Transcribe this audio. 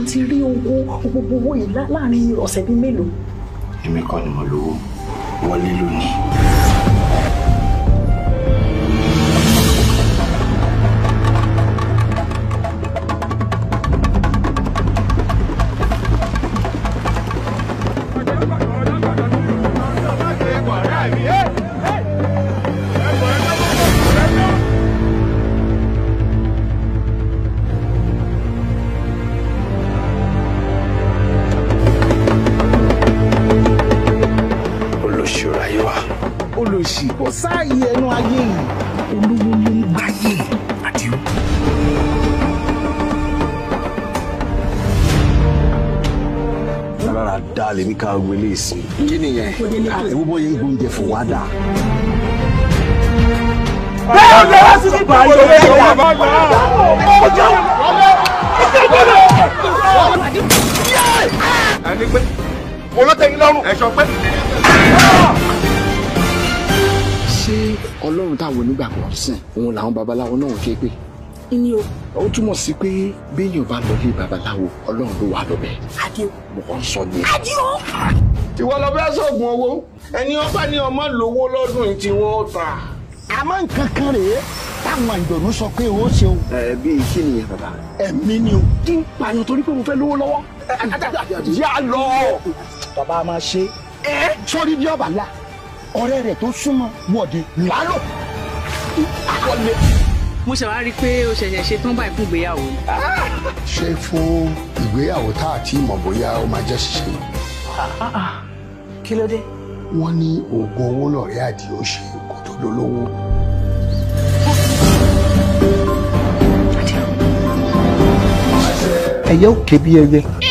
ti rí owó gbogbo owó yìí lá- láàrin ọ̀sẹ̀ bíi mélòó. èmi kọ́ ni mo lówó wọlé lónìí. olóṣèlú ayé wa. olùsì kò sáàyè ẹnu ayé yìí olówó ló ń gbáyé àdìo. rárá dá lèmi ká wọlé sí. kí nìyẹn ewu bọ́ yẹn gbóúnjẹ fún wa dà. ẹni pé mo ló tẹ́yìn lọ́rùn ẹ̀ṣọ́ pé. ṣé ọlọ́run táwọn onígbàgbọ́ sìn òun làwọn babaláwo náà ń ké pé ní o ó túmọ̀ sí pé béèyàn bá lọ lé babaláwo ọlọ́run ló wà lọ́bẹ̀ àdìo. mo kàn ń sọ ní. ìwọ lọ fẹ́ sọ̀gùn owó ẹni ọba ní ọmọ lówó lọ́dún yìí tí wọ́n ta. àmọ́ nǹkan kan rèé táwọn àjọ̀nù sọ pé ó ṣe o ẹ bíi kí nìyẹn bàbá. ẹ̀mí ni o. kí n pààyàn torí pé mo fẹ́ lówó lọ́wọ́. yá lọ. bàbá a máa ṣe é sórí bí ọba la ọ̀rẹ́ rẹ̀ tó súnmọ́ wọ̀de lálọ́. mo ṣe wá rí i pé o ṣẹ̀ṣẹ̀ ṣe tán báyìí fún ìgbéyàwó ni. ṣé fún ìgbéyàwó tá a ti mọ̀ bóyá ó máa jẹ́ ṣíṣe kí ló dé. wọ́n ní oògùn owó lọ̀rẹ́ àdìo ṣe kó tó dolówó. ẹyẹ ò ké bí ẹyẹ